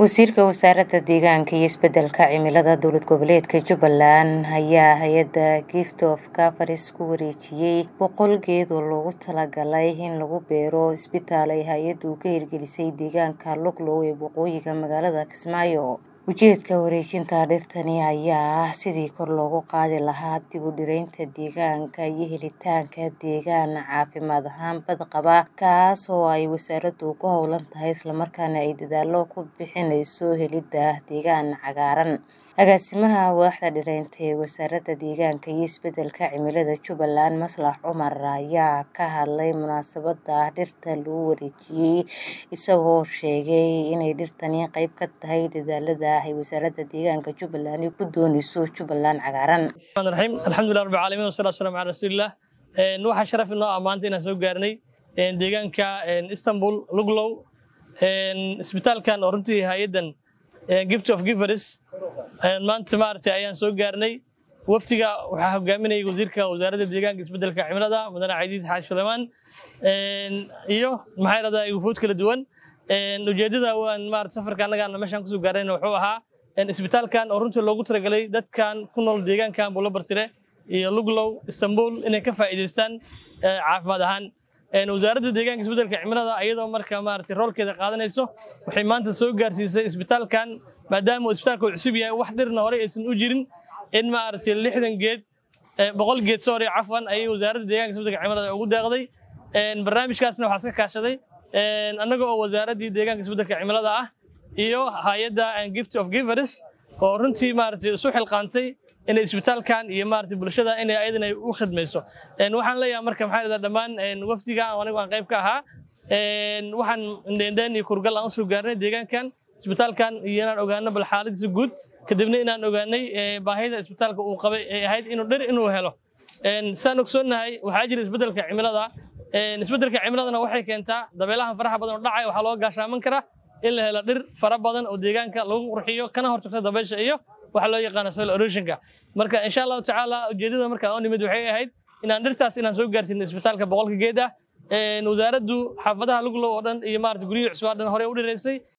wasiirka wasaaradda deegaanka iyo isbedelka cimilada dowlad goboleedka jubbaland ayaa hay-adda gift of gafaris ku wareejiyey boqol geed oo loogu talagalay in lagu beero isbitaal ay hay-addu ka hirgelisay deegaanka luglow ee waqooyiga magaalada kismaayo ujeedka wareejinta dhirtani ayaa ah sidii kor loogu qaadi lahaa dib u dhiraynta deegaanka iyo helitaanka deegaan caafimaad ahaan badqaba kaas oo ay wasaaraddu ku howlan tahay islamarkaana ay dadaalo ku bixinayso helidda deegaan cagaaran agaasimaha waaxda dhiraynta ee wasaaradda deegaanka iyo isbedelka cimilada jubbaland maslax cumar ayaa ka hadlay munaasabada dhirta lagu wareejiyey isagoo sheegay inay dhirtani qeyb ka tahay dadaalada ay wasaaradda deegaanka jubbaland ku dooneyso jubbaland cagaaran raxiim alxamdulilah rabbi caalamiin wasalaatu wasalaamu calaa rasuulillah waxaa sharaf inoo ah maanta inaan soo gaarnay deegaanka istanbul luglow isbitaalkan oo runtii hay-addan gift of givers maanta maaragtay ayaan soo gaarnay waftiga waxaa hogaaminayay wasiirka wasaaradda deegaanka isbedelka cimilada mudane caydiid xaaji sulaymaan iyo maxaa radaa wufuud kala duwan ujeedada waan maarata safarka annagaan meeshaan kusoo gaarnayna wuxuu ahaa isbitaalkan oo runtii loogu talagalay dadkan ku nool deegaankan buulabartire iyo luglow istanbul inay ka faa'iidaystaan caafimaad ahaan wasaaradda deegaanka isbedelka cimilada iyadoo marka maaragtay roolkeeda qaadanayso waxay maanta soo gaarsiisay isbitaalkan maadaama uu isbitaalka uu cusub yahay wax dhirna horey aysan u jirin in maaragtay lixdan geed boqol geed sorry cafwan ayay wasaaradda deegaanka isbedelka cimilada ugu deeqday barnaamijkaasna waxaa iska kaashaday annaga oo wasaaraddii deegaanka isbedelka cimilada ah iyo hay-adda gift of givers oo runtii maaragtay isu xilqaantay inay isbitaalkan iyo maaragtay bulshada inay ayadana u khidmayso waxaan leeyahay marka maxaa yidhahdaa dhammaan wafdiga anigu aan qayb ka ahaa waxaan indheendheen iyo kurgal aan usoo gaarnay deegaankan isbitaalkan iyo inaan ogaano bal xaaladiisa guud kadibna inaan ogaanay baahida isbitaalka uu qabay ee ahayd inuu dhir inuu helo saan ogsoonnahay waxaa jira isbedelka cimilada isbedelka cimiladana waxay keentaa dabeelahan faraha badan oo dhacaya waxaa looga gaashaaman karaa in la helo dhir fara badan oo deegaanka lagu qurxiyo kana hortagta dabeysha iyo waxa loo yaqaano soil erosionka marka insha allahu tacaala ujeedada marka oo nimid waxay ahayd inaan dhirtaas inaan soo gaarsiino isbitaalka boqolka geed ah wasaaraddu xaafadaha luglow oo dhan iyo maarata guryihii cusbaa dhan horey u dhiraysay